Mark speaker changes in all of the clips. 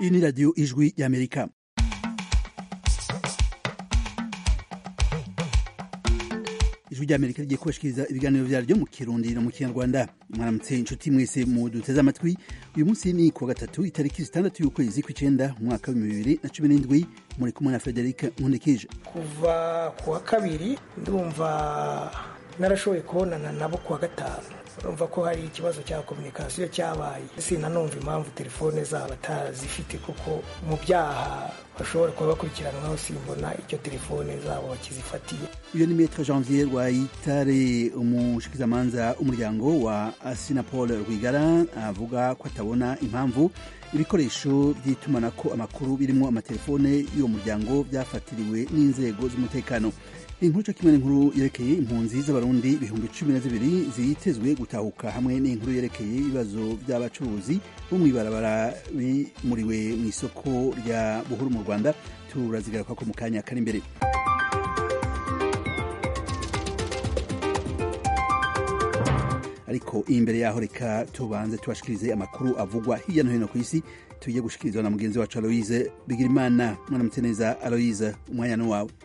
Speaker 1: iyi ni radiyo ijwi y'amerika ijwi ry'amerika rigiye kubashikiriza ibiganiro vyaryo mu kirundi no mu kinyarwanda mwaramutse inshuti mwese mu duteze amatwi uyu munsi ni kuwa gatatu itariki zitandatu y'ukwezi kw'icenda mu mwaka w'ibihumbi bibiri na cumi n'indwi muri kumwe na frederic nkundikije
Speaker 2: kuva ku wa kabiri ndumva narashoboye kubonana nabo ku wa gatanu urumva ko hari ikibazo cya kominikasiyo cyabaye sinanumva impamvu telefone zabo atazifite kuko mu byaha bashobora kuba bakurikiranwaho simbona icyo telefone zabo bakizifatiye
Speaker 1: uyu ni metre janvier rwayitare umushikizamanza umuryango wa sinapol rwigara avuga ko atabona impamvu ibikoresho by'itumanako amakuru birimo amatelefone y'uwo muryango byafatiriwe n'inzego z'umutekano inkuru cyo kimwe n'inkuru yerekeye impunzi z'abarundi ibihumbi cumi na zibiri zitezwe gutahuka hamwe n'inkuru yerekeye ibibazo by'abacuruzi bo mw'ibarabara bimuriwe mu isoko rya buhuru mu rwanda turazigaruka ko mu kanya kari imbere ariko imbere yaho reka tubanze tubashikirize amakuru avugwa hirya no hino ku isi tugiye gushikirizwa na mugenzi wacu aloise bigirimana mwaramutse neza aloise umwanya ni wawe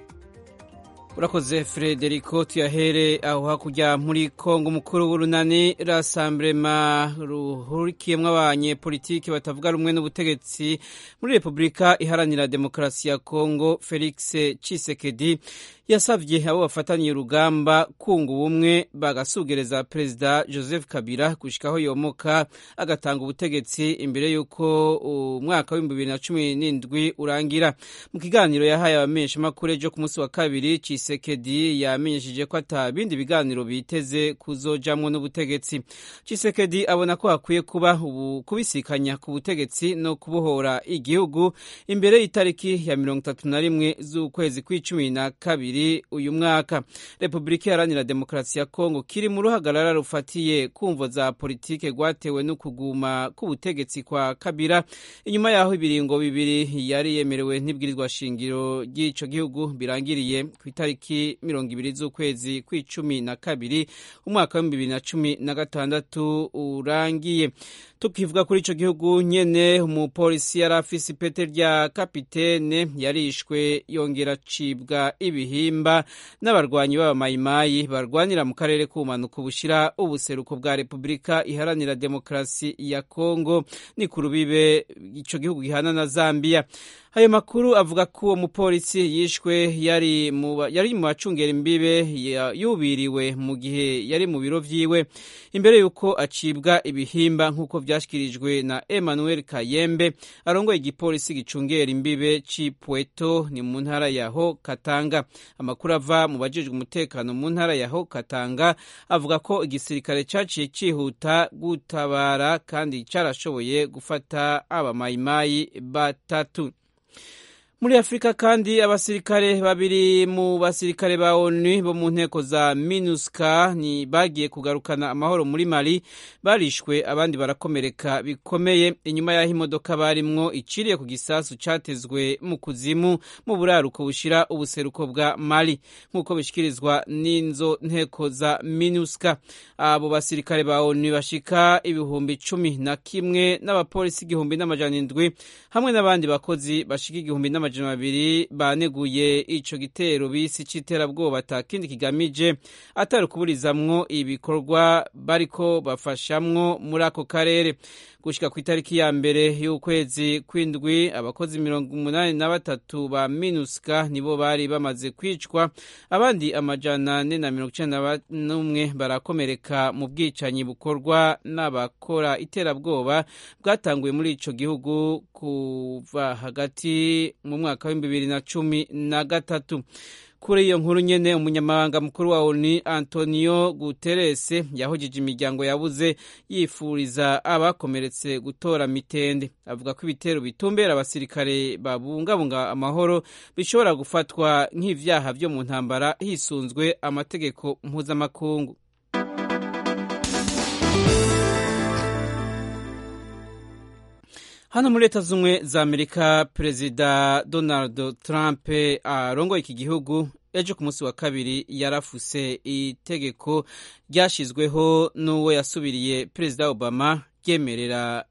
Speaker 3: urakoze frederico tuyahere aho hakurya muri kongo umukuru w'urunani rasamburema ruhurikiyemo abanyepolitiki batavuga rumwe n'ubutegetsi muri repubulika iharanira demokarasi ya kongo felix cisekedi yasabye abo bafataniye urugamba kunga ubumwe bagasugereza perezida joseph kabila gushikaho yomoka agatanga ubutegetsi imbere y'uko umwaka w'ibihumbi bibiri na cumi n'indwi urangira mu kiganiro yahaye abamenyeshamakuru ejo ku munsi wa kabiri cisekedi yamenyesheje ko ata bindi biganiro biteze kuzojamwo n'ubutegetsi cisekedi abona ko hakwiye kuba ubu kubisikanya ku butegetsi no kubohora igihugu imbere y'itariki ya mirongo itatu na rimwe z'ukwezi kw'icumi na kabiri uyu mwaka repubulika iharanira demokarasi ya kongo kiri mu ruhagarara rufatiye kumvo za politike rwatewe no kuguma k'ubutegetsi kwa kabira inyuma y'aho ibiringo bibiri yari yemerewe n'ibwirizwa shingiro ry'ico gihugu birangiriye ku itariki mirongo ibiri z'ukwezi kw'icumi na kabiri umwaka w'ibihumbi bibiri na cumi na gatandatu urangiye tukivuga kuri ico gihugu nyene umupolisi yari afise ipete rya kapitene yarishwe yongera acibwa ibihimba n'abarwanyi b'abamayimayi barwanira mu karere k'ubumanuko bushira ubuseruko bwa repubulika iharanira demokarasi ya kongo ni ku rubibe ico gihugu gihana na zambiya ayo makuru avuga ko uwo mupolisi yishwe yari mu yari mu bacungera imbibe yubiriwe mu gihe yari mu biro vyiwe imbere y'uko acibwa ibihimba nk'uko vyashyikirijwe na emmanuel kayembe arongoye igipolisi gicungera imbibe ci pweto ni mu ntara yaho katanga amakuru ava mu bajejwe umutekano mu ntara yaho katanga avuga ko igisirikare caciye cihuta gutabara kandi carashoboye gufata abamayimayi batatu muri afurika kandi abasirikare babiri mu basirikare ba onu bo mu nteko za minuska ni bagiye kugarukana amahoro muri mali barishwe abandi barakomereka bikomeye inyuma y'aho imodoka barimwo iciriye ku gisasu catezwe mu kuzimu mu buraruko bushira ubuseruko bwa mali nk'uko bishikirizwa n'inzo nteko za minuska abo basirikare ba onu bashika ibihumbi cumi na kimwe n'abapolisi igihumbi n'amajana indwi hamwe n'abandi bakozi bashika igihumbi n'amajana amajana babiri baneguye ico gitero bisi c'iterabwoba ata kindi kigamije atari ukuburizamwo ibikorwa bariko bafashamwo muri ako karere gushika ku itariki ya mbere y'ukwezi kw'indwi abakozi mirongo umunani na batatu ba minuska nibo bari bamaze kwicwa abandi amajana ane na mirongo icenda n'umwe barakomereka mu bwicanyi bukorwa n'abakora iterabwoba bwatanguye muri ico gihugu kuva hagati mu mwaka w'ibihumbi bibiri na cumi na gatatu kuri iyo nkuru nyene umunyamabanga mukuru wa ONU Antonio Guterres yahujije imiryango yabuze yifuriza abakomeretse gutora mitende avuga ko ibitero bitumbera abasirikare babungabunga amahoro bishobora gufatwa nk'ivyaha vyo mu ntambara hisunzwe amategeko mpuzamakungu hano muri leta z'ubumwe za amerika perezida donald trump arongoye iki gihugu ejo ku munsi wa kabiri yarafuse itegeko ryashyizweho n'uwo yasubiriye perezida obama ryemerera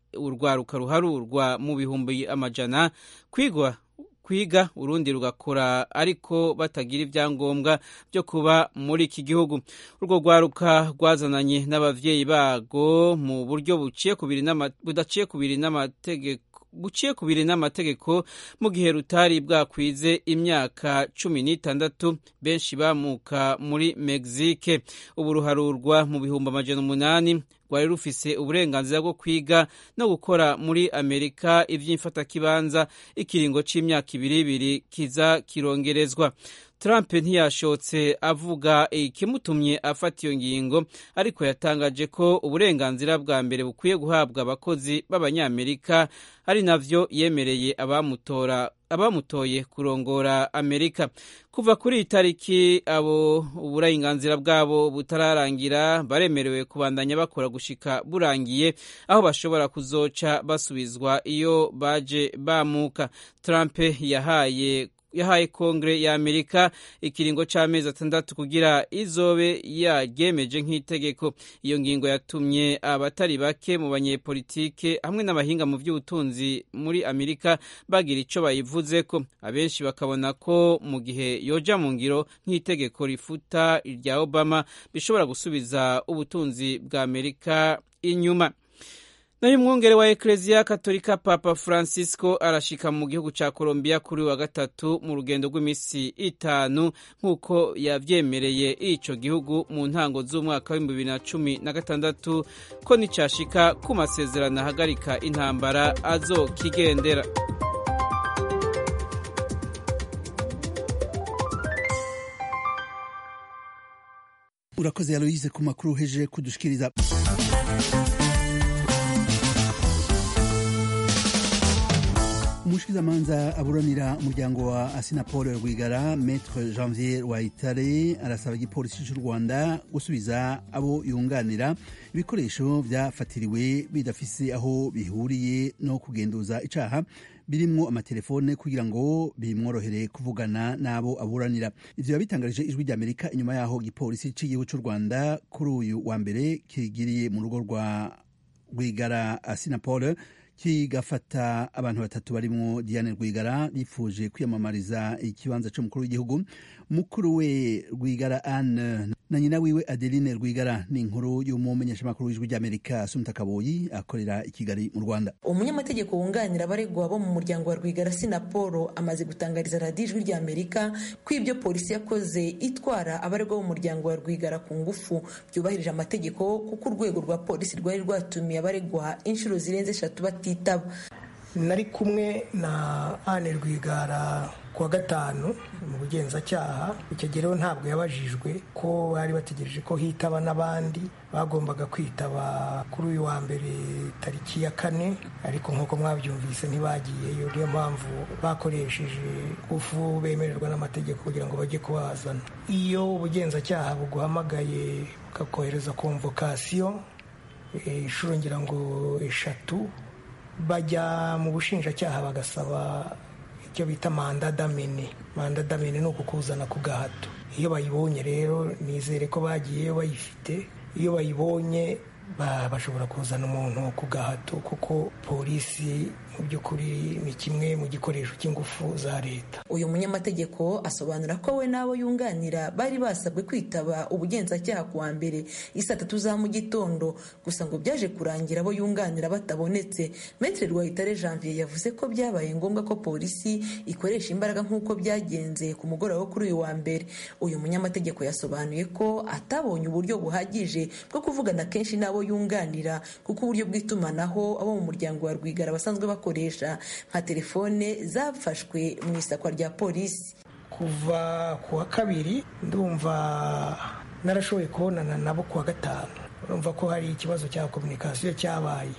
Speaker 3: urwaruka ruharurwa mu bihumbi amajana kwigwa kwiga urundi rugakora ariko batagira ibyangombwa byo kuba muri iki gihugu urwo rwaruka rwazananye n'abavyeyi bago mu buryo buciye kubiri budaciye kubiri n'amategeko buciye kubiri n'amategeko mu gihe rutari bwakwize imyaka cumi n'itandatu benshi bamuka muri Mexique ubu ruharurwa mu bihumbi amajana umunani rwari rufise uburenganzira bwo kwiga no gukora muri amerika ivy'imfatakibanza ikiringo c'imyaka ibiri ibiri kiza kirongerezwa Trump ntiyashotse avuga ikimutumye afata iyo ngingo ariko yatangaje ko uburenganzira bwa mbere bukwiye guhabwa abakozi b'abanyamerika ari navyo yemereye abamutora abamutoye kurongora Amerika kuva kuri iyi tariki abo uburenganzira bwabo butararangira baremerewe kubandanya bakora gushika burangiye aho bashobora kuzoca basubizwa iyo baje bamuka Trump yahaye yahaye kongere ya amerika ikiringo c'amezi atandatu kugira izobe yaryemeje nk'itegeko iyo ngingo yatumye abatari bake mu banyepolitike hamwe n'abahinga mu by'ubutunzi muri amerika bagira ico bayivuzeko abenshi bakabona ko mu gihe yoja mu ngiro nk'itegeko rifuta irya obama bishobora gusubiza ubutunzi bwa amerika inyuma nayo umwungere wa ekereziya katolika papa francisco arashika mu gihugu ca colombia kuri wa gatatu mu rugendo rw'iminsi itanu nk'uko yavyemereye ico gihugu mu ntango z'umwaka w'ibihumbi bibiri na cumi na gatandatu ko nicashika ku masezerano ahagarika intambara azokigendera
Speaker 1: urakoze aloise ku makuru uheje kudushikiriza umushikizamanza aburanira umuryango wa asinapol rwigara metre janvier wayitare arasaba igipolisi cy'u rwanda gusubiza abo yunganira ibikoresho byafatiriwe bidafise aho bihuriye no kugenduza icaha birimwo amatelefone kugira ngo bimworohere kuvugana n'abo aburanira ivyo yabitangarije ijwi ry'amerika inyuma yaho igipolisi cy'igihugu cy'u rwanda kuri uyu wa mbere kigiriye mu rugo rwa rwigara asinapol kigafata abantu batatu barimwo Diane Rwigara bifuje kwiyamamariza ikibanza c'umukuru w'igihugu mukuru we Rwigara Anne na nyina wiwe Adeline Rwigara ni inkuru y'umumenyeshamakuru w'ijwi ry'Amerika Sumta Kaboyi akorera i Kigali mu Rwanda
Speaker 4: umunyamategeko wunganira abaregwa bo mu muryango wa Rwigara Sinaporo amaze gutangariza radiyo ijwi ry'Amerika ko ibyo polisi yakoze itwara abaregwa bo mu muryango wa Rwigara ku ngufu byubahirije amategeko kuko urwego rwa polisi rwari rwatumiye abaregwa inshuro zirenze eshatu batitaba
Speaker 2: nari kumwe na Anne Rwigara kuwa gatanu mu bugenzacyaha icyo gihe rero ntabwo yabajijwe ko bari bategereje ko hitaba n'abandi bagombaga kwitaba kuri uyu wa mbere tariki ya kane ariko nk'uko mwabyumvise ntibagiyeyo niyo mpamvu bakoresheje ufu bemererwa n'amategeko kugira ngo bajye kubazana iyo ubugenzacyaha buguhamagaye bukakohereza komvokasiyo inshuro ngira ngo eshatu bajya mu bushinjacyaha bagasaba icyo bita manda damene manda damene ni ukukuzana ku gahato iyo bayibonye rero nizere ko bagiyeyo bayifite iyo bayibonye bashobora kuzana umuntu ku gahato kuko polisi mu by'ukuri ni kimwe mu gikoresho cy'ingufu za leta
Speaker 4: uyu munyamategeko asobanura ko we n'abo yunganira bari basabwe kwitaba ubugenzacyaha ku wa mbere isa tatu za mu gitondo gusa ngo byaje kurangira abo yunganira batabonetse metre rwahitare janvier yavuze ko byabaye ngombwa ko polisi ikoresha imbaraga nk'uko byagenze ku mugoroba wo kuri uyu wa mbere uyu munyamategeko yasobanuye ko atabonye uburyo buhagije bwo kuvugana kenshi n'abo yunganira kuko uburyo bw'itumanaho abo mu muryango wa rwigara basanzwe bakoresha nka telefone zafashwe mu isakwa rya polisi
Speaker 2: kuva ku wa kabiri ndumva narashoboye kubonana nabo ku wa gatanu urumva ko hari ikibazo cya komunikasiyo cyabaye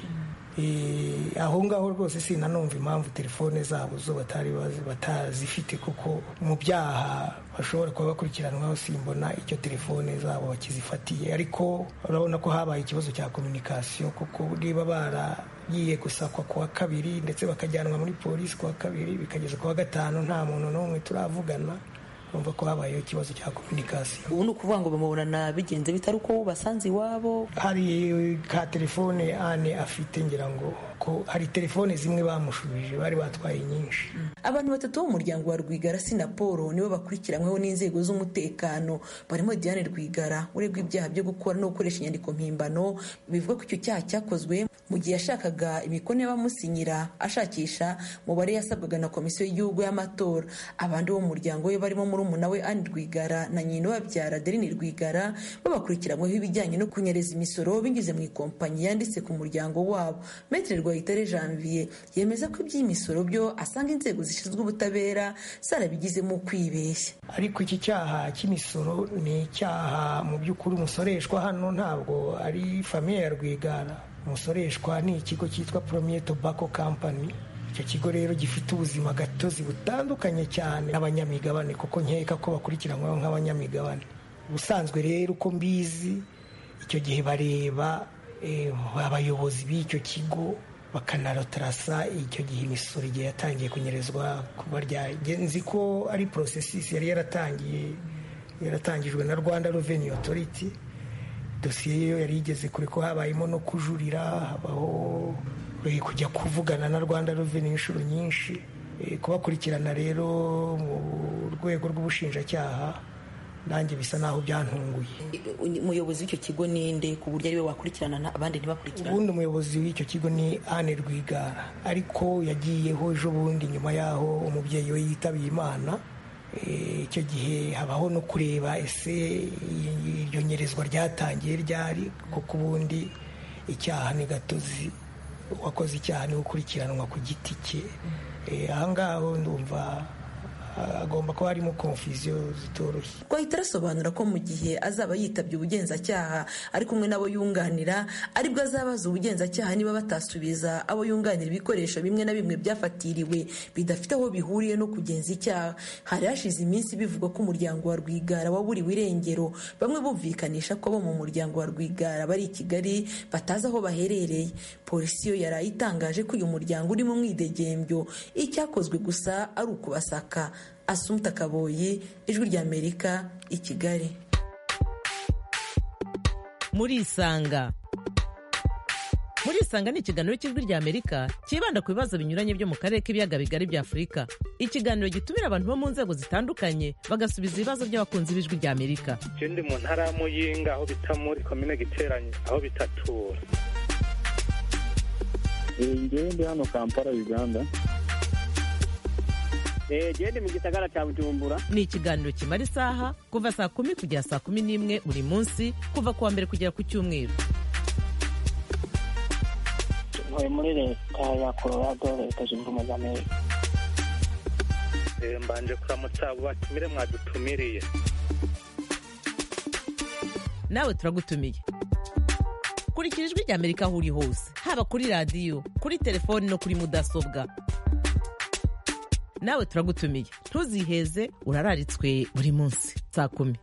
Speaker 2: aho ngaho rwose sinanumva impamvu telefone zabo zo batari batazifite kuko mu byaha bashobora kuba bakurikiranwaho simbona icyo telefone zabo bakizifatiye ariko urabona ko habaye ikibazo cya komunikasiyo kuko niba baragiye gusakwa ku wa kabiri ndetse bakajyanwa muri polisi ku wa kabiri bikageza ku wa gatanu nta muntu n'umwe turavugana urumva ko habayeho ikibazo cya komunikasiyo
Speaker 4: ubu ni ukuvuga ngo bamubonana bigenze bitari uko basanze iwabo
Speaker 2: hari ka telefone ane afite ngira ngo ko hari telefone zimwe bamushubije bari batwaye nyinshi
Speaker 4: abantu batatu b'umuryango wa rwigara sinapolo nibo bakurikiranyweho n'inzego z'umutekano barimo diane rwigara uregwa ibyaha byo gukora no gukoresha inyandiko mpimbano bivuga ko icyo cyaha cyakozwe mu gihe yashakaga imikono y'abamusinyira ashakisha mubare yasabwaga na komisiyo y'igihugu y'amatora abandi bo mu muryango we barimo murumuna we anne rwigara na nyina babyara adeline rwigara bo bakurikiranyweho ibijyanye no kunyereza imisoro binyuze mu ikompanyi yanditse ku muryango wabo metre rwayitare janvier yemeza ko iby'imisoro byo asanga inzego zishinzwe ubutabera zarabigizemo kwibeshya
Speaker 2: ariko iki cyaha cy'imisoro ni icyaha mu by'ukuri umusoreshwa hano ntabwo ari famiye ya rwigara umusoreshwa ni ikigo cyitwa premier tobacco company icyo kigo rero gifite ubuzima gatozi butandukanye cyane n'abanyamigabane kuko nkeka ko bakurikiranyweho nk'abanyamigabane ubusanzwe rero uko mbizi icyo gihe bareba abayobozi b'icyo kigo bakanarotarasa icyo gihe imisoro igihe yatangiye kunyerezwa kuba nzi ko ari porosesisi yari yaratangiye yaratangijwe na rwanda reveni otoriti dosiye yo yari igeze kure ko habayemo no kujurira habaho kujya kuvugana na rwanda reveni inshuro nyinshi kubakurikirana rero mu rwego rw'ubushinjacyaha nanjye bisa naho byantunguye
Speaker 4: umuyobozi w'icyo kigo ninde ku buryo ariwe wakurikirana abandi ntibakurikirane
Speaker 2: ubundi umuyobozi w'icyo kigo ni anne rwigara ariko yagiyeho ejo bundi nyuma y'aho umubyeyi we yitabiye imana icyo gihe habaho no kureba ese iryo nyerezwa ryatangiye ryari kuko ubundi icyaha ni gatozi uwakoze icyaha ni gukurikiranwa ku giti cye ahangaho ndumva agomba kuba harimo konfuziyo zitoroshye
Speaker 4: twahita arasobanura ko mu gihe azaba yitabye ubugenzacyaha ari kumwe n'abo yunganira aribwo azabaza ubugenzacyaha niba batasubiza abo yunganira ibikoresho bimwe na bimwe byafatiriwe bidafite aho bihuriye no kugenza icyaha hari hashize iminsi bivugwa ko umuryango wa rwigara waburiwe irengero bamwe bumvikanisha ko abo mu muryango wa rwigara bari i kigali batazi aho baherereye polisi yo yari itangaje ko uyu muryango uri mu mwidegembyo icyakozwe gusa ari ukubasaka asumta kaboyi ijwi ry'amerika i kigali
Speaker 5: murisanga murisanga ni ikiganiro cy'ijwi ry'amerika cyibanda ku bibazo binyuranye byo mu karere k'ibiyaga bigari bya afurika ikiganiro gitumira abantu bo mu nzego zitandukanye bagasubiza ibibazo by'abakunzi b'ijwi ry'amerika
Speaker 6: icyo ndi mu ntara ya muyinga aho bita muri komine giteranye aho bitatura
Speaker 7: ngewe ndi hano kampala uganda
Speaker 8: gende mu gisagara cya bujumbura
Speaker 5: ni ikiganiro kimara isaha kuva saa kumi kugera saa kumi n'imwe buri munsi kuva ku wa mbere kugera ku cyumweru
Speaker 9: ntuye muri leta ya colorado leta zunze ubumwe za amerika
Speaker 6: mbanje kuramutsa abo batumire mwadutumiriye
Speaker 5: nawe turagutumiye kurikira ijwi ry'amerika aho uri hose haba kuri radiyo kuri telefoni no kuri mudasobwa nawe turagutumiye ntuziheze urararitswe buri munsi saa kumi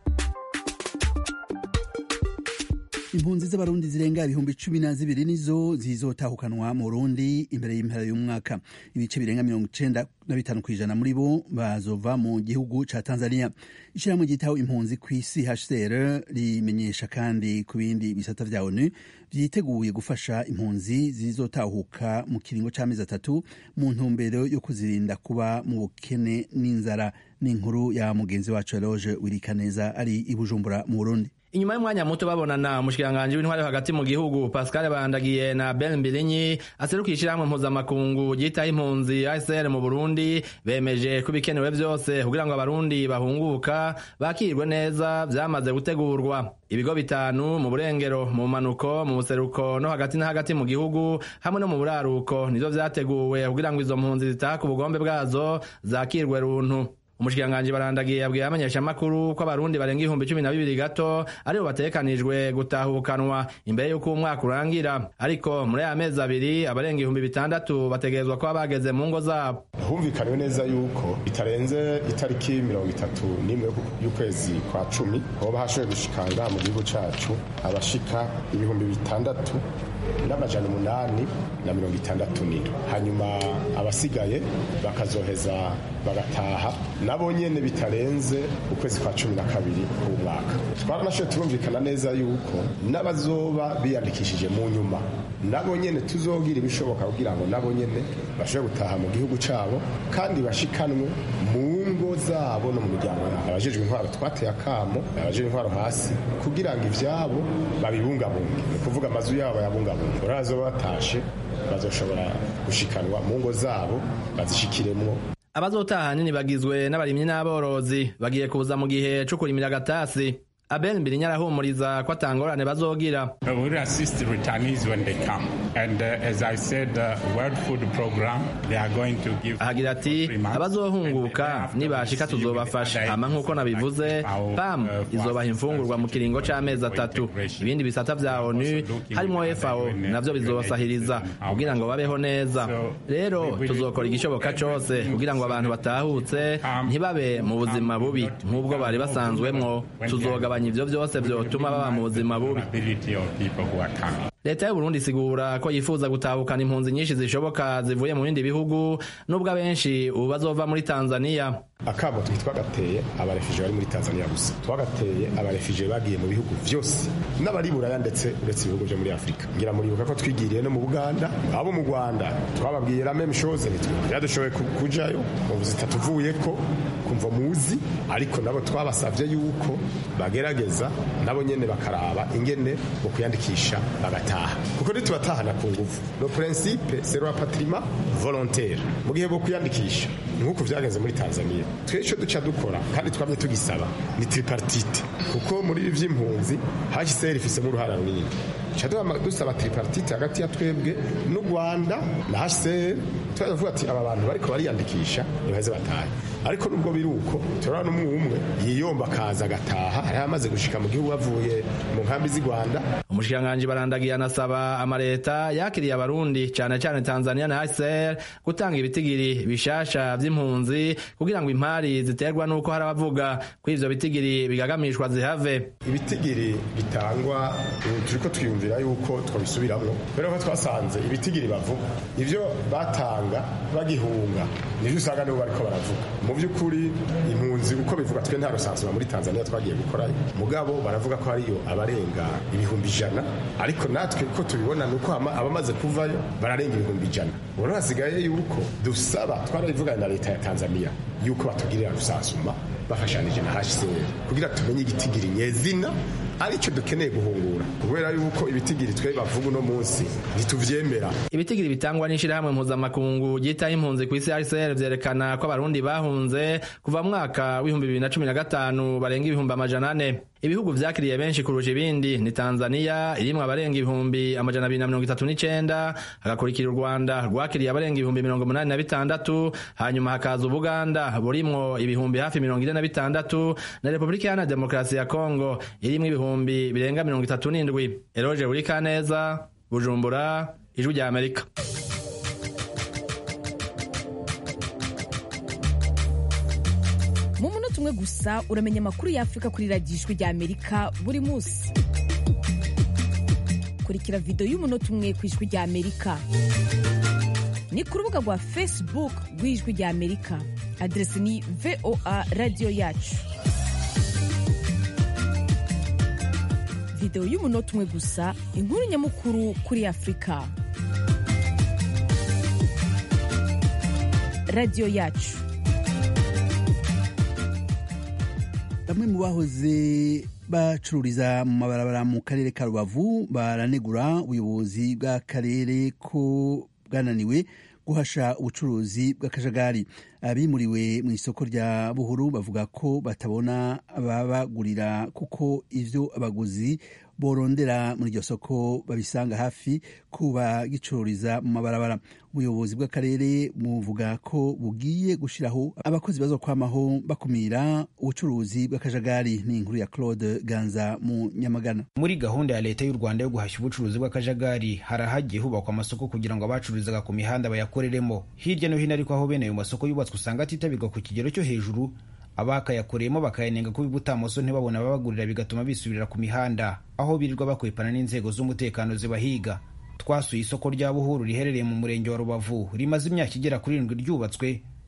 Speaker 1: impunzi z'abarundi zirenga ibihumbi cumi na zibiri nizo zizotahukanwa mu burundi imbere y'impera y'umwaka ibice birenga mirongo icenda na bitanu ku ijana muri bo bazova mu gihugu ca tanzania ishyirahamwe ryitaho impunzi ku isi hcr rimenyesha kandi ku bindi bisata vya onu vyiteguye gufasha impunzi zizotahuka mu kiringo c'amezi atatu mu ntumbero yo kuzirinda kuba mu bukene n'inzara n'inkuru ya mugenzi wacu eloge wirikaneza ari i bujumbura mu burundi
Speaker 10: inyuma y'umwanya muto babonana umushikiranganji w'intwari hagati mu gihugu pascal bandagiye na ben mbirinyi aserukiye ishyirahamwe mpuzamakungu ryitaho impunzi acr mu burundi bemeje ko ibikenewe byose kugira ngo abarundi bahunguka bakirwe neza vyamaze gutegurwa ibigo bitanu mu burengero mu manuko mu buseruko no hagati na hagati mu gihugu hamwe no mu buraruko nivyo vyateguwe kugira ngo izo mpunzi zitaha ku bugombe bwazo zakirwe runtu umushikiranganji barandagiye yabwiye abamenyeshamakuru ko abarundi barenga ibihumbi cumi na bibiri gato aribo bategekanijwe gutahukanwa imbere y'uko umwaka urangira ariko muri aya mezi abiri abarenga ibihumbi bitandatu bategerezwa kuba bageze mu ngo zabo
Speaker 11: humvikaniwe neza yuko bitarenze itariki mirongo itatu n'imwe y'ukwezi kwa cumi hoba hashoboye gushikanga mu gihugu cacu abashika ibihumbi bitandatu n'amajana umunani na mirongo itandatu n'indwi hanyuma abasigaye bakazoheza bagataha nabo nyene bitarenze ukwezi kwa cumi na kabiri k'umwaka twaranashoboye turumvikana neza yuko n'abazoba biyandikishije mu nyuma nabo nyene tuzogira ibishoboka kugira ngo nabo nyene bashobore gutaha mu gihugu cabo kandi bashikanwe mu ngo zabo no mu miryango yabo abajejwe intwaro twateye akamo abajejwe intwaro hasi kugira ngo ivyabo babibungabunge ni ukuvuga amazu yabo bayabungabunge urazoba batashe bazoshobora gushikanwa mu ngo zabo bazishikiremwo
Speaker 10: abazotaha hanini bagizwe n'abarimyi n'aborozi bagiye kuza mu gihe co kurimira agatasi abel mbirinya arahumuriza ko atangorane bazogira
Speaker 12: We will assist returnees when they come. And uh, as I said, uh, World Food Program, they are going to give...
Speaker 10: ahagira ati abazohunguka nibashika tuzobafasha hama nk'uko nabivuze pam izobaha imfungurwa mu kiringo c'amezi atatu ibindi bisata vya onu harimwo fao navyo bizobasahiriza kugira ngo babeho neza rero tuzokora igishoboka cose kugira ngo abantu batahutse ntibabe mu buzima bubi nk'ubwo bari basanzwemwo tuzogabanya ivyo vyose vyotuma baba mu buzima bubi leta y'uburundi isigura ko yifuza gutahukana impunzi nyinshi zishoboka zivuye mu bindi bihugu nubwo abenshi ubu bazova muri tanzaniya
Speaker 11: akamo twagateye abarefije bari muri tanzania gusa twagateye abarefije bagiye mu bihugu vyose n'abari buraya ndetse uretse ibihugu vyo muri afurika ngira muribuka ko twigiriye no mu buganda abo mu rwanda twababwiye la même chose ntitwadushoboye kujayo ubu zitatuvuyeko kumva muzi ariko nabo twabasavye yuko bagerageza nabo nyene bakaraba ingene mu kuyandikisha bagataha kuko ntitubatahana ku nguvu no principe c'est le patrimoine volontaire mu gihe bwo kuyandikisha nk'uko vyagenze muri tanzania twe ico duca dukora kandi twamye tugisaba ni tripartite kuko muri ibi vy'impunzi hcr ifisemo uruhara runini dusaba tripartite hagati ya twebwe n'u rwanda na hcr turavuga ati aba bantu bariko bariyandikisha ntibaheze batahe ariko nubwo biri uko turabona n'umwe umwe yiyomba akaza agataha hari amaze gushika mu gihugu bavuye mu nkambi z'i rwanda
Speaker 10: umushikiranganji barandagiye anasaba amaleta yakiriye abarundi cane cane tanzania na hcr gutanga ibitigiri bishasha vy'impunzi kugira ngo impari ziterwa n'uko hari abavuga ko ivyo bitigiri bigagamishwa zihave
Speaker 11: ibitigiri bitangwa turiko twiyumvira yuko twabisubiramwo kubera ko twasanze ibitigiri bavuga ivyo batanga bagihunga nivyo usanga nibo bariko baravuga mu by'ukuri impunzi uko bivuga twe nta rusansura muri tanzania twagiye gukorayo mugabo baravuga ko hariyo abarenga ibihumbi ijana ariko natwe ko tubibona ni uko abamaze kuvayo bararenga ibihumbi ijana ubu hasigaye yuko dusaba twarabivuganye na leta ya tanzania yuko batugirira rusansuma bafashanije na hcr kugira tumenye igitigiri nyezina aricyo dukeneye guhungura kubera yuko ibitigiri twe bavuga uno munsi ntituvyemera
Speaker 10: ibitigiri bitangwa n'ishirahamwe mpuzamakungu ryitaho impunzi ku isi hcr vyerekana ko abarundi bahunze kuva mwaka w'ibihumbi bibiri na cumi na gatanu barenga ibihumbi amajana ane ibihugu vyakiriye benshi kurusha ibindi ni tanzania irimwo abarenga ibihumbi amajana abiri na mirongo itatu n'icenda hagakurikira u rwanda rwakiriye abarenga ibihumbi mirongo umunani na bitandatu hanyuma hakaza ubuganda burimwo ibihumbi hafi mirongo ine na bitandatu na repubulika iharanira demokarasi ya kongo irimwo ibihumbi birenga mirongo itatu n'indwi eroje burikaneza bujumbura ijwi rya amerika
Speaker 13: mu munota umwe gusa uramenya amakuru y'afurika kuri radiyo ijwi rya amerika buri munsi kurikira videwo y'umunota umwe ku ijwi rya amerika ni ku rubuga rwa facebook rw'ijwi rya amerika aderesi ni voa radiyo yacu videwo y'umunota umwe gusa inkuru nyamukuru kuri afurika radiyo yacu
Speaker 1: bamwe mu bahoze bacururiza mu mabarabara mu karere ka rubavu baranegura ubuyobozi bw'akarere ko bwananiwe guhasha ubucuruzi bw'akajagari abimuriwe mu isoko rya buhuru bavuga ko batabona ababagurira kuko ivyo abaguzi borondera muri iryo soko babisanga hafi kuba gicururiza mu mabarabara ubuyobozi bw'akarere buvuga ko bugiye gushiraho abakozi bazokwamaho bakumira ubucuruzi bw'akajagari ni inkuru ya claude ganza mu nyamagana
Speaker 14: muri gahunda ya leta y'u rwanda yo guhashya ubucuruzi bw'akajagari hari ahagiye hubakwa amasoko kugira ngo abacururizaga ku mihanda bayakoreremo hirya no hino ariko aho bene ayo masoko yubatswe usanga atitabirwa ku kigero cyo hejuru abakayakoreyemo bakayanenga kuba ibutamoso ntibabone ababagurira bigatuma bisubirira ku mihanda aho birirwa bakwepana n'inzego z'umutekano zibahiga twasuye isoko rya buhuru riherereye mu murenge wa rubavu rimaze imyaka igera kuri irindwi ryubatswe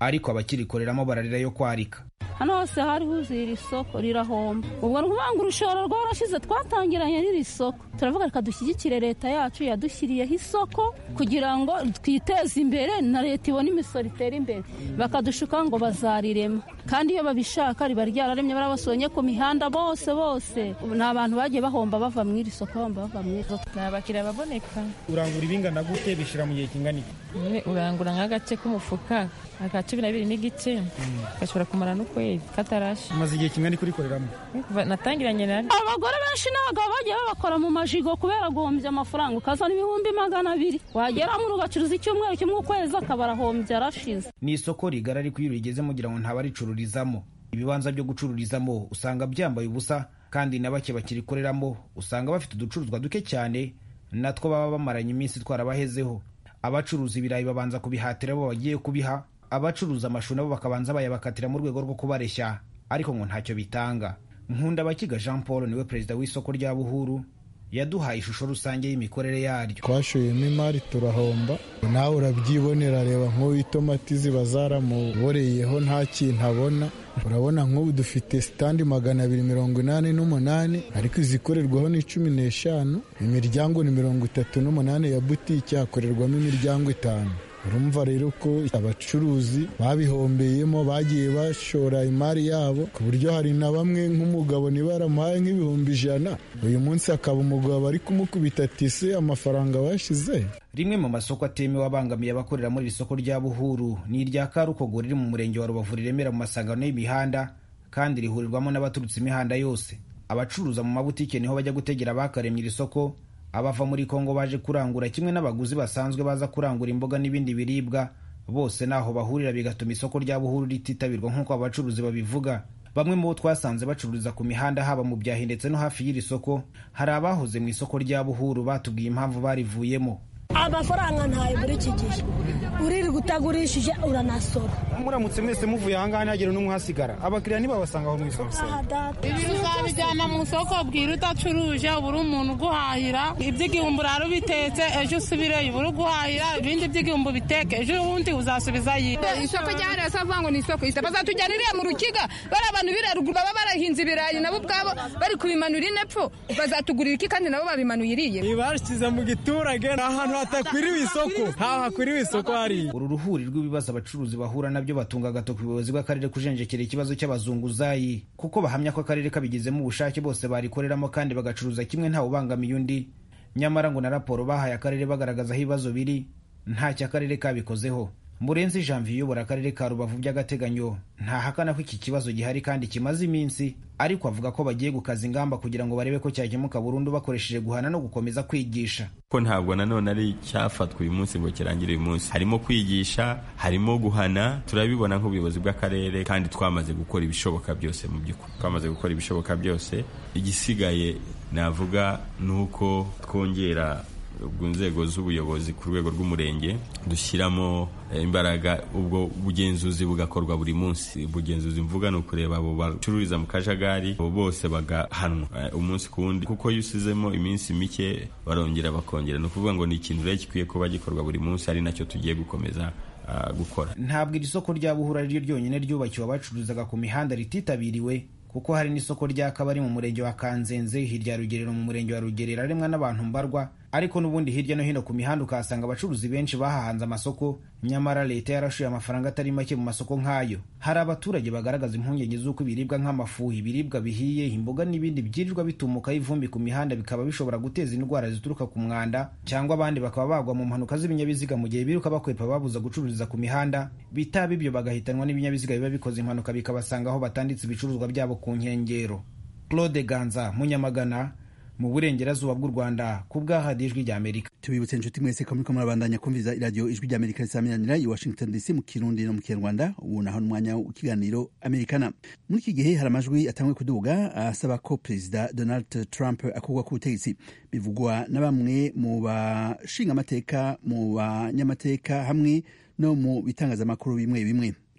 Speaker 14: ariko abakirikoreramo bararira yo kwarika
Speaker 15: hano hose hari huzuye iri soko rirahomba ubwo ni ukuvuga ngo urushoro rwarashize twatangiranye n'iri soko turavuga reka dushyigikire leta yacu yadushyiriyeho isoko kugira ngo twiteze imbere na leta ibone imisoro itera imbere bakadushuka ngo bazarirema kandi iyo babishaka riba ryararemye barabasonye ku mihanda bose bose ni abantu bagiye bahomba bava mu iri soko bahomba bava mu iri soko
Speaker 16: ni abakiriya baboneka
Speaker 17: urangura ibingana gute bishyira mu gihe kingana iki
Speaker 16: urangura nk'agace k'umufuka aka cumi n'abiri n'igice gashobora kumara n'ukwezi katarashe
Speaker 17: umaze igihe kingana kurikoreramo
Speaker 16: natangiranye nari
Speaker 15: abagore benshi n'abagabo bagiye babakora mu majigo kubera guhombya amafaranga ukazana ibihumbi magana abiri wageramo ugacuruza icyumweru kimwe ukwezi akaba arahombye arashize
Speaker 14: ni isoko rigari ariko iyo urigeze mugira ngo ntabaricururizamo ibibanza byo gucururizamo usanga byambaye ubusa kandi na bake bakirikoreramo usanga bafite uducuruzwa duke cyane natwo baba bamaranye iminsi twarabahezeho abacuruza ibirayi babanza kubihatira abo bagiye kubiha abacuruza amashu nabo bakabanza bayabakatira mu rwego rwo kubareshya ariko ngo ntacyo bitanga nkunda abakiga jean paul niwe perezida w'isoko rya buhuru yaduhaye ishusho rusange y'imikorere yaryo
Speaker 18: twashoyemo imari turahomba nawe urabyibonera reba nk'ubu itomati ziba zaramuboreyeho nta kintu abona urabona nk'ubu dufite sitandi magana abiri mirongo inani n'umunani ariko izikorerwaho ni cumi n'eshanu imiryango ni mirongo itatu n'umunani ya butike hakorerwamo imiryango itanu urumva rero ko abacuruzi babihombeyemo bagiye bashora imari yabo ku buryo hari na bamwe nk'umugabo niba yaramuhaye nk'ibihumbi ijana uyu munsi akaba umugabo ari kumukubita tise amafaranga bashize
Speaker 14: rimwe mu masoko atemewe abangamiye abakorera muri iri soko rya buhuru ni irya karukogo riri mu murenge wa rubavu riremera mu masangano y'imihanda kandi rihurirwamo n'abaturutse imihanda yose abacuruza mu mabutike niho bajya gutegera abakaremye iri soko abava muri kongo baje kurangura kimwe n'abaguzi basanzwe baza kurangura imboga n'ibindi biribwa bose naho bahurira bigatuma isoko rya buhuru rititabirwa nk'uko abacuruzi babivuga bamwe mu bo twasanze bacururiza ku mihanda haba mu byahi ndetse no hafi y'iri soko hari abahoze mu isoko rya buhuru batubwiye impamvu barivuyemo
Speaker 19: amafaranga ntayo muri iki gihe uririrwa utagurishije uranasora
Speaker 17: muramutse mwese muvuye ahangaha ntihagire n'umwe uhasigara abakiriya ntibabasanga aho mu isoko
Speaker 20: ibi uzabijyana mu isoko bwira udacuruje ubura umuntu uguhahira iby'igihumbi urara ubitetse ejo usubireyo ubura uguhahira ibindi by'igihumbi biteke ejo ubundi uzasubiza yiwe
Speaker 21: isoko ryahariwe se avuga ngo ni isoko isa bazatujyana iriya mu rukiga bari abantu biraruguru baba barahinze ibirayi nabo ubwabo bari kubimanura inepfo bazatugurira iki kandi nabo babimanuye iriye
Speaker 17: bashyize mu giturage ni ahantu hatakwiriwe isoko ntaho hakwiriwe isoko hariya
Speaker 14: uru ruhuri rw'ibibazo abacuruzi bahura nabyo batunga agatoki ubuyobozi bw'akarere kujenjekera ikibazo cy'abazunguzayi kuko bahamya ko akarere kabigizemo ubushake bose barikoreramo kandi bagacuruza kimwe ntawe ubangamiye undi nyamara ngo na raporo bahaye akarere bagaragaza aho ibibazo biri ntacyo akarere kabikozeho murenzi janvier uyobora akarere ka rubavu by'agateganyo ntahakana ko iki kibazo gihari kandi kimaze iminsi ariko avuga ko bagiye gukaza ingamba kugira ngo barebe ko cyakemuka burundu bakoresheje guhana no gukomeza kwigisha
Speaker 22: ko ntabwo nanone ari cyafatwa uyu munsi ngo kirangire uyu munsi harimo kwigisha harimo guhana turabibona nk'ubuyobozi bw'akarere kandi twamaze gukora ibishoboka byose mu by'ukuri twamaze gukora ibishoboka byose igisigaye navuga ni uko twongera ku nzego z'ubuyobozi ku rwego rw'umurenge dushyiramo imbaraga ubwo bugenzuzi bugakorwa buri munsi ubugenzuzi mvuga ni ukureba abo bacururiza mu kajagari abo bose bagahanwa umunsi ku wundi kuko iyo usizemo iminsi mike barongera bakongera ni ukuvuga ngo ni ikintu rero gikwiye kuba gikorwa buri munsi ari nacyo tugiye gukomeza gukora
Speaker 14: ntabwo iri soko rya buhura ari ryo ryonyine ryubakiwe abacururizaga ku mihanda rititabiriwe kuko hari n'isoko rya kabari mu murenge wa kanzenze hirya ya rugerero mu murenge wa rugerero aremwa n'abantu mbarwa ariko n'ubundi hirya no hino ku mihanda ukahasanga abacuruzi benshi bahahanze amasoko nyamara leta yarashuye amafaranga atari make mu masoko nk'ayo hari abaturage bagaragaza impungenge z'uko ibiribwa nk'amafu ibiribwa bihiye imboga n'ibindi byirirwa bitumukaho ivumbi ku mihanda bikaba bishobora guteza indwara zituruka ku mwanda cyangwa abandi bakaba bagwa mu mpanuka z'ibinyabiziga mu gihe biruka bakwepa babuza gucururiza ku mihanda bitaba ibyo bagahitanwa n'ibinyabiziga biba bikoze impanuka bikabasanga aho batanditse ibicuruzwa byabo ku nkengero claude ganza munyamagana mu burengerazuba bw'u rwanda ku bw'ahadi ijwi rya amerika
Speaker 1: tubibutse inshuti mwese ko muriko murabandanya kumviza iradiyo ijwi rya amerika risamiranira i washington dc mu kirundi no mu kinyarwanda ubu naho n'umwanya w'ikiganiro amerikana muri iki gihe hari amajwi atangwe kuduga asaba ko perezida donald trump akurwa ku butegetsi bivugwa na bamwe mu bashinga amateka mu banyamateka hamwe no mu bitangazamakuru bimwe bimwe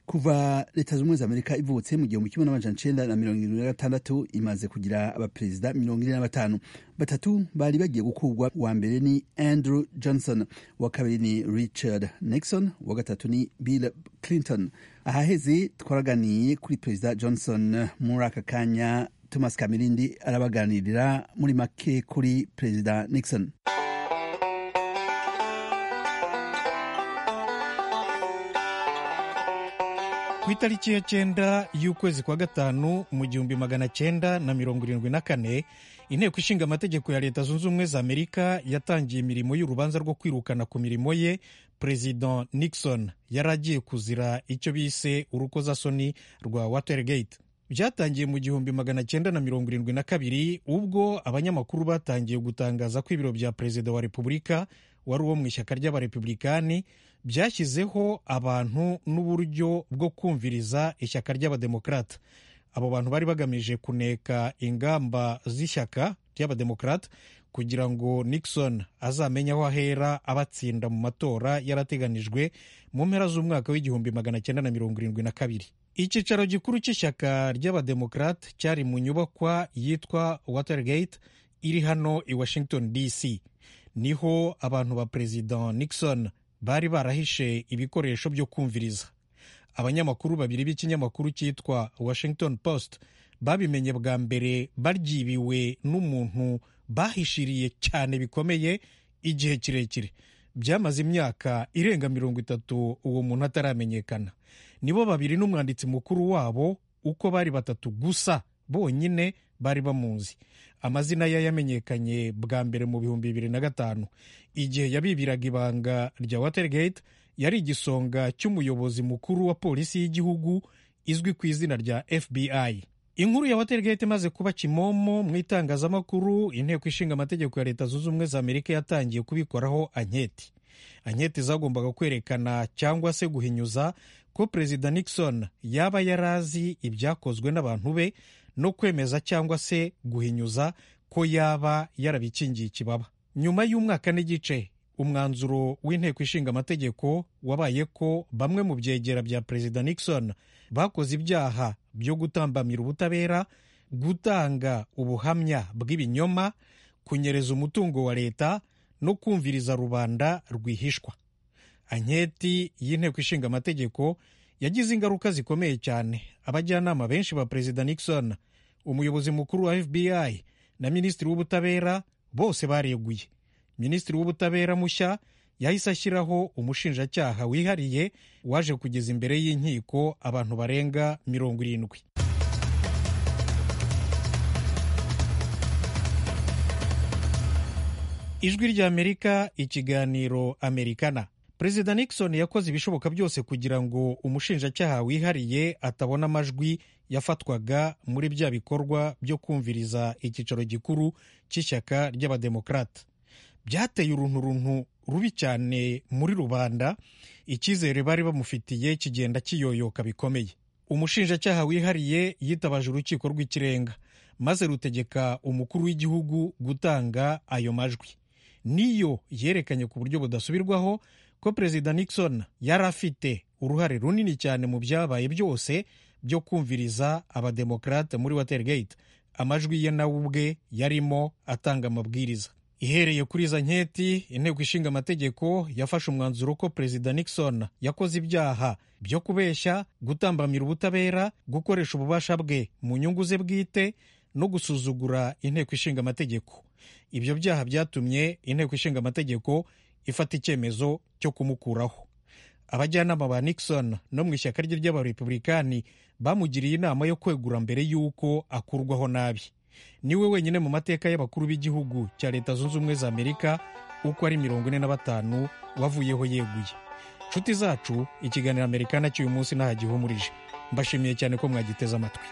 Speaker 1: kuva leta z'ubumwe za amerika ivutse mu gihumbi kimwe n'amajana icenda na mirongo irindwi na gatandatu imaze kugira abaperezida mirongo ine na batanu batatu bari bagiye gukurwa wa mbere ni andrew johnson wa kabiri ni richard nixon wa gatatu ni bill clinton ahaheze twaraganiye kuri perezida johnson muri aka kanya thomas kamirindi arabaganirira muri make kuri perezida nixon
Speaker 2: ku itariki ya cyenda y'ukwezi kwa gatanu mu gihumbi magana cyenda na mirongo irindwi na kane inteko ishinga amategeko ya leta zunze ubumwe za amerika yatangiye imirimo y'urubanza rwo kwirukana ku mirimo ye perezida nixon yari agiye kuzira icyo bise urukozasoni rwa watergate byatangiye mu gihumbi magana cyenda na mirongo irindwi na kabiri ubwo abanyamakuru batangiye gutangaza ko ibiro bya perezida wa repubulika wari uwo mu ishyaka ry'abarepublikani byashyizeho abantu n'uburyo bwo kumviriza ishyaka ry'abademokarata abo bantu bari bagamije kuneka ingamba z'ishyaka ry'abademokarata kugira ngo nixon azamenye aho ahera abatsinda mu matora yarateganijwe mu mpera z'umwaka w'igihumbi magana cyenda na mirongo irindwi na kabiri icyicaro gikuru cy'ishyaka ry'abademokarate cyari mu nyubakwa yitwa watergate iri hano i washington dc niho abantu ba perezida nixon bari barahishe ibikoresho byo kumviriza abanyamakuru babiri b'ikinyamakuru cyitwa washington post babimenye bwa mbere baryibiwe n'umuntu bahishiriye cyane bikomeye igihe kirekire byamaze imyaka irenga mirongo itatu uwo muntu ataramenyekana nibo babiri n'umwanditsi mukuru wabo uko bari batatu gusa bonyine bari bamuzi amazina ye yamenyekanye bwa mbere mu bihumbi bibiri na gatanu igihe yabibiraga ibanga rya watergate yari igisonga cy'umuyobozi mukuru wa polisi y'igihugu izwi ku izina rya fbi inkuru ya watergate imaze kuba kimomo mu itangazamakuru inteko ishinga amategeko ya leta zunze ubumwe za amerika yatangiye kubikoraho anketi anketi zagombaga kwerekana cyangwa se guhinyuza ko perezida nixon yaba yarazi ibyakozwe n'abantu be no kwemeza cyangwa se guhinyuza ko yaba yarabikingiye ikibaba nyuma y'umwaka n'igice umwanzuro w'inteko ishinga amategeko wabaye ko bamwe mu byegera bya perezida nixon bakoze ibyaha byo gutambamira ubutabera gutanga ubuhamya bw'ibinyoma kunyereza umutungo wa leta no kumviriza rubanda rwihishwa anketi y'inteko ishinga amategeko yagize ingaruka zikomeye cyane abajyanama benshi ba perezida nixon umuyobozi mukuru wa fbi na minisitiri w'ubutabera bose bareguye minisitiri w'ubutabera mushya yahise ashyiraho umushinjacyaha wihariye waje kugeza imbere y'inkiko abantu barenga mirongo irindwi ijwi ry'amerika ikiganiro amerikana perezida nixon yakoze ibishoboka byose kugira ngo umushinjacyaha wihariye atabona amajwi yafatwaga muri bya bikorwa byo kumviriza icyicaro gikuru cy'ishyaka ry'abademokarata byateye urunturuntu rubi cyane muri rubanda icyizere bari bamufitiye kigenda kiyoyoka bikomeye umushinjacyaha wihariye yitabaje urukiko rw'ikirenga maze rutegeka umukuru w'igihugu gutanga ayo majwi niyo yerekanye ku buryo budasubirwaho ko perezida nixon yari afite uruhare runini cyane mu byabaye byose byo kumviriza abademokarate muri watergate amajwi ye nawe ubwe yarimo atanga amabwiriza ihereye kuri izo nketi inteko ishinga amategeko yafashe umwanzuro ko perezida nixon yakoze ibyaha byo kubeshya gutambamira ubutabera gukoresha ububasha bwe mu nyungu ze bwite no gusuzugura inteko ishinga amategeko ibyo byaha byatumye inteko ishinga amategeko ifata icyemezo cyo kumukuraho abajyanama ba nixon no mu ishyaka rye ry'abarepublikani bamugiriye inama yo kwegura mbere y'uko akurwaho nabi niwe wenyine mu mateka y'abakuru b'igihugu cya leta zunze ubumwe za amerika uko ari mirongo ine na batanu wavuyeho yeguye nshuti zacu ikiganiro amerikana cy'uyu munsi ntaho gihumurije mbashimiye cyane ko mwagiteze amatwi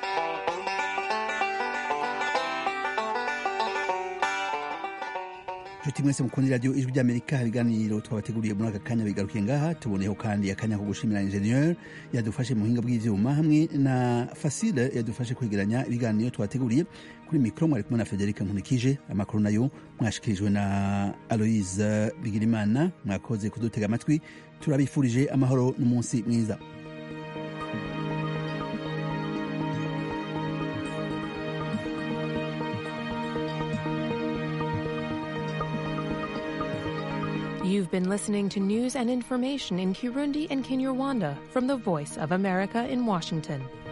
Speaker 1: nshuti mwese mukunda radiyo ijwi ry'amerika ibiganiro twabateguriye muri aka kanya bigarukiye ngaha tuboneyeho kandi akanya ko gushimira injeniyeri yadufashe mu buhinga bw'ibyuma hamwe na fasile yadufashe kwegeranya ibiganiro twabateguriye kuri mikoro mwari kumwe na federica nkunikije amakuru nayo mwashikirijwe na aloise bigirimana mwakoze kudutega amatwi turabifurije amahoro n'umunsi mwiza
Speaker 3: You've been listening to news and information in Kirundi and Kinyarwanda from the Voice of America in Washington.